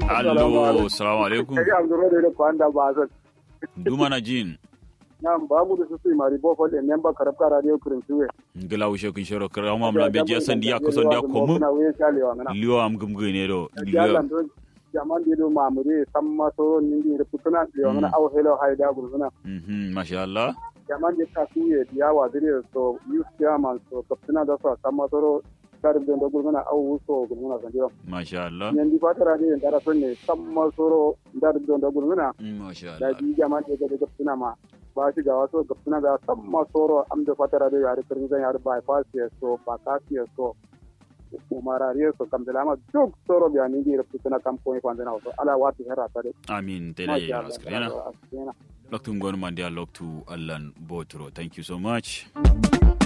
allo salamu alaikum Kage Abdurrahman da kwanda ba zan. duma na jin Nam ba mu da su su mari bo fol en memba karabka radio kurintuwe. ngila ushe kun shoro kara ma mla be je sandi ya ko son dia ko mu Na we chale wa ngana. liyo am gum gune do Ya liyo lan do jaman di do mamure samma so nindi da putuna yo ngana aw hello hayda guruna. mhm masha Allah Jaman di ta kuye dia wa dire so youth chairman so kaptuna da so samma so karim do guruna aw so guruna san diro. masha Allah Nindi fata radio en dara sonne samma so dar do guruna. Mm, masha da Allah ji jaman da ga gapsuna ma ba shi ga wasu gapsuna da san masoro am da fatara da yare kirin zan yare bypass ya so ba ka ya so umarare so kam da lama duk soro biya ni gira fituna kam ko ifan na so ala wati hera ta de amin tela ya askrena loktu ngon mande loktu allan botro thank you so much